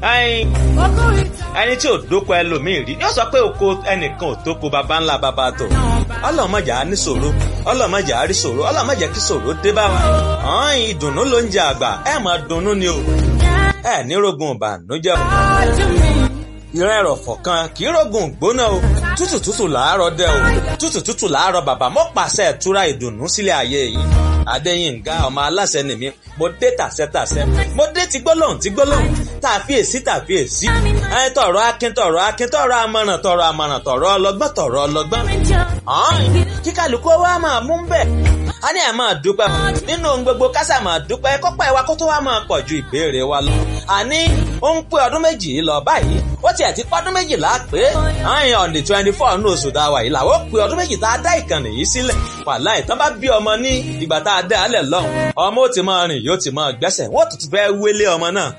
ẹyin ẹni tí ò dóko ẹlòmíì rí yóò sọ pé oko ẹnìkan ò tóko baba ńlá baba tó ọlọmọjà á ní ṣòro ọlọmọjà á rí ṣòro ọlọmọjà kí ṣòro dé bá wa ọ̀hún ìdùnnú ló ń jẹ àgbà ẹ máa dunnú ni o ẹ ní rogun ìbànújẹ́ o ìran ẹ̀rọ̀fọ̀ kan kì í rogun gbóná o tútù tútù làárọ̀ dẹ o tútù tútù làárọ̀ bàbá mo pàṣẹ ìtura ìdùnnú sílẹ̀ ayé yìí adéyínká ọmọ aláṣẹ nìmí mo dé tàṣẹtàṣẹ mo dé ti gbólóhùn ti gbólóhùn tàfíèsí tàfíèsí ẹ tọrọ akin tọrọ akin tọrọ amọ̀ràn tọrọ amọ̀ràn tọrọ ọlọ́gbọ́n tọrọ ọlọ́gbọ́n ọ̀hún kíkàlùkù wa máa mú bẹ́ẹ̀ a ní ẹ̀ máa dúpẹ́ nínú ohun gbogbo kásà máa dúpẹ́ kọ́pẹ́ wa kó tó wá máa pọ̀ ju ìbéèrè wa lọ. àní ó ń pé ọdún méjì lọ báyìí ó tiẹ̀ ti pọ́dún méjìlá pé àyàn on the twenty four ní oṣù tá a wà yìí làwọn ó pé ọdún méjì tá a dá ìkànnì yìí sílẹ̀ wàhálà ìtàn bá bí ọmọ ní ìgbà tá a dá alẹ̀ lọ́hùn ọmọ ó ti máa rìn yóò ti máa gbẹ́sẹ̀ wọ́n tún ti fẹ́ wélé ọmọ náà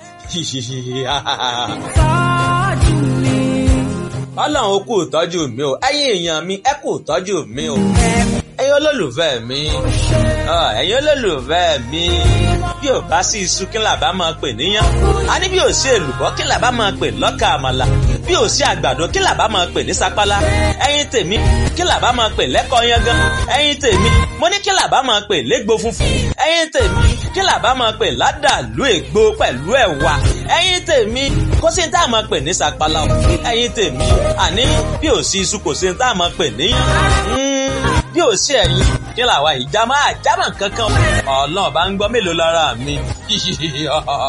ọlọ́run ó kú ìtọ́jú mi o ẹ̀yin èèyàn mi ẹ kú ìtọ́jú mi o ẹ̀yin olólùfẹ́ mi ẹ̀yin olólùfẹ́ mi bí ò bá sí iṣu kí làbá máa pè níyàn a ní bí ò sí èlùbọ́ kí làbá máa pè lọ́kà àmàlà bí ò sí àgbàdo kí làbá máa pè ní sapala ẹ̀yin tèmi kí làbá máa pè lẹ́kọ̀ọ́ yangan ẹ̀yin tèmi mo ní kí làbá máa pè légbò funfun ẹ̀yin tèmi kí làbá máa pè ládàlú ègbò pẹ̀lú ẹ̀wà ẹ̀yin tèmi kó sí ní tá a máa pè ní sapala ẹ̀yin tèmi àní bí ò sí iṣu kò sí ní tá a máa pè níyàn bí ò sí ẹ̀yin kí làwa ìjà máa jámà kankan ọlọ́run bá ń gbọ́ mélòó lára mi.